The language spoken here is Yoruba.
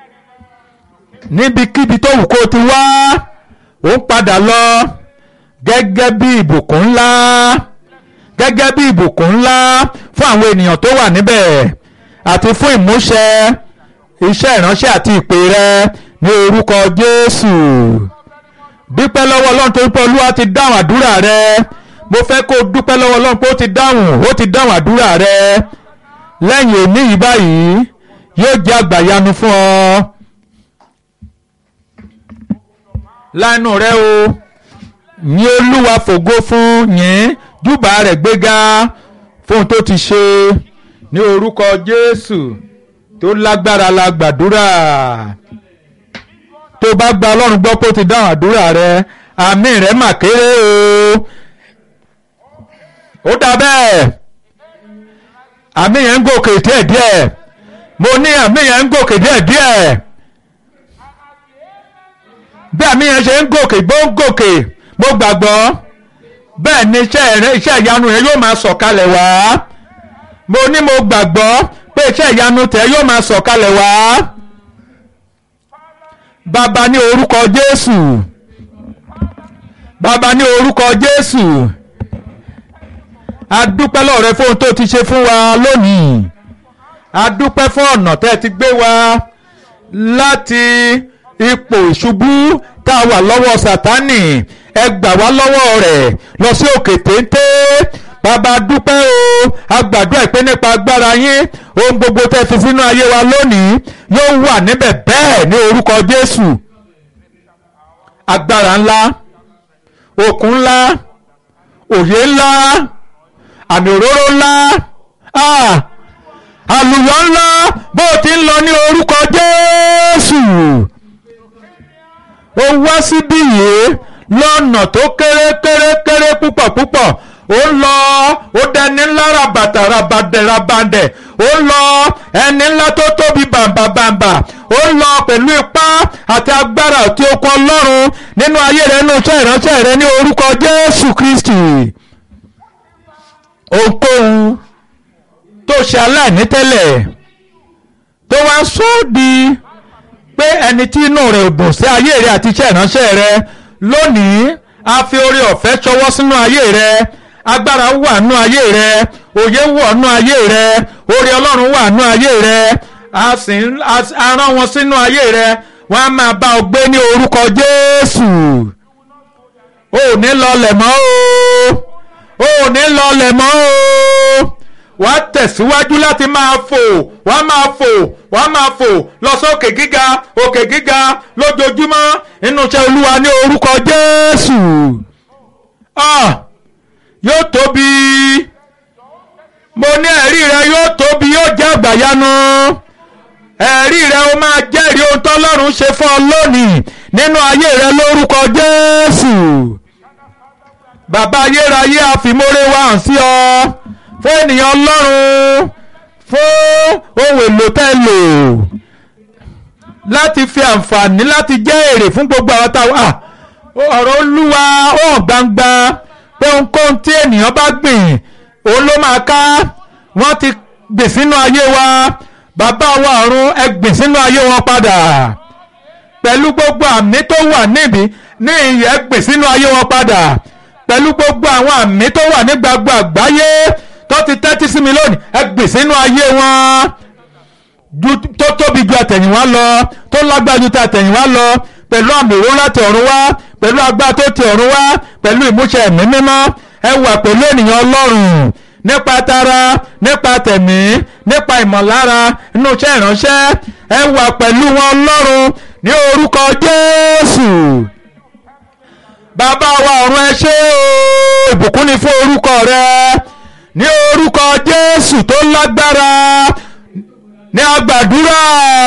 níbikíbi tó wù kó o ti wá ó ń padà lọ gẹ́gẹ́ bí ìbùkún ńlá gẹ́gẹ́ bí ìbùkún ńlá fún àwọn ènìyàn tó wà níbẹ̀ àti fún ìmúṣẹ iṣẹ́ ìránṣẹ́ àti ìpè rẹ ní orúkọ Jésù dúpẹ́ lọ́wọ́ Ọlọ́run tó ń pẹ́ Olúwa ti dáhùn àdúrà rẹ mo fẹ́ kó o dúpẹ́ lọ́wọ́ Ọlọ́run pé ó ti dáhùn ó ti dáhùn àdúrà rẹ lẹ́yìn òní yìí báyìí yóò jẹ́ àgbàyanu fún ọ. lánàá rẹ o ní Olúwa fògo fún yín júbà rẹ̀ gbéga fóun tó ti ṣe ní orúkọ Jésù tó lágbára la gbàdúrà tó bá gba Ọlọ́run gbọ́ pé ó ti dáhùn àdúrà rẹ àmì rẹ̀ mà kéré o ó dà bẹ́ẹ̀ àmì yẹn ń gòkè díẹ̀díẹ̀ mo ní àmì yẹn ń gòkè díẹ̀díẹ̀ bí àmì yẹn ṣe ń gòkè bó ń gòkè mo gbàgbọ́ bẹ́ẹ̀ ni iṣẹ́ iṣẹ́ ìyanu yẹn yóò máa sọ̀kalẹ̀ wá mo ní mo gbàgbọ́ pé iṣẹ́ ìyanu tẹ̀ yóò máa sọ̀kalẹ̀ wá bàbá ní orúkọ Jésù bàbá ní orúkọ Jésù a dúpẹ́ lọ́wọ́ rẹ fún ohun tó ti ṣe fún wa lónìí a dúpẹ́ fún ọ̀nà tẹ́ ti gbé wa láti ipò ìṣubú tá a wà lọ́wọ́ Sátánì ẹ gbà wá lọ́wọ́ rẹ̀ lọ sí òkè téńté bàbá dúpẹ́ o a gbàdúrà pé nípa agbára yín ohun gbogbo tẹ́ fi sínú ayé wa lónìí yóò wà níbẹ̀ bẹ́ẹ̀ ní orúkọ Jésù agbára ńlá òkun ńlá òye ńlá àmì òróró ńlá àlùyọ ńlá bó ti ń lọ ní orúkọ Jésù ó wá síbí yìí lọ́nà tó kéré kéré kéré púpọ̀ púpọ̀ ó lọ ó dẹni ńlá rabàtà rabàdẹ̀ rabàdẹ̀ ó lọ ẹni ńlá tó tóbi bàǹbà bàǹbà ó lọ pẹ̀lú ipá àti agbára àti okun ọlọ́run nínú ayé rẹ nínú iṣẹ́ ìránṣẹ́ rẹ ní orúkọ Jésù Kristi ohunkóhun tó ṣe aláìní tẹ́lẹ̀ tó wá sọ ọ́ di pé ẹni tí inú rẹ̀ ò dùn sí ayé rẹ àti iṣẹ́ ìránṣẹ́ rẹ lónìí a fi oore ọ̀fẹ́ ṣọwọ́ sínú ayé rẹ agbára wà nú ayé rẹ òye wà nú ayé rẹ oore ọlọ́run wà nú ayé rẹ a sì ń a rán wọn sínú ayé rẹ wọn á máa bá ọ gbé ní orúkọ Jésù o ò ní lọlẹ̀ mọ́ o ò ní lọlẹ̀ mọ́ o wàá tẹ̀síwájú láti máa fò wàá máa fò wàá máa fò lọ sókè gíga òkè gíga lójoojúmọ́ nínú iṣẹ́ olúwa ní orúkọ jésù ah yóò tóbi mo ní ẹ̀rí rẹ yóò tóbi yóò jẹ́ àgbàyanu ẹ̀rí rẹ ó máa jẹ́rìí ohun tọ́lọ́run ṣe fún ọ lónìí nínú ayé rẹ lórúkọ jésù bàbá ayérayé àfimóre wa hàn sí ọ fún ènìyàn ọlọ́run fún ohun èlò tẹ́ lò láti fi àǹfààní láti jẹ́ èrè fún gbogbo àwọn táwa ọ̀rọ̀ olúwa ó hàn gbangba pé ohunkóhun tí ènìyàn bá gbìn òun ló máa ká wọ́n ti gbìn sínú ayé wa bàbá wa ọ̀run ẹ gbìn sínú ayé wọn padà pẹ̀lú gbogbo àmì tó wà níbi ní ìyẹn gbìn sínú ayé wọn padà pẹ̀lú gbogbo àwọn àmì tó wà ní gbogbo àgbáyé tó ti tẹ́tí sí mi lónìí ẹ gbìn sínú ayé wọn tó tóbi ju àtẹ̀yìnwá lọ tó lágbára ju àtẹ̀yìnwá lọ pẹ̀lú àmì òró láti ọ̀run wá pẹ̀lú agbára tó ti ọ̀run wá pẹ̀lú ìmúṣẹ ẹ̀mí mímọ́ ẹ wà pẹ̀lú ènìyàn ọlọ́run nípa tara nípa tẹ̀mí nípa ìmọ̀lára inú iṣẹ́ ìránṣẹ́ ẹ wà pẹ̀lú wọn ọlọ́run ní orúkọ jésù bàbá wa ọ̀run ẹ ṣé o ìbùkún ni fún orúkọ rẹ ní orúkọ jésù tó lágbára ní agbàdúrà.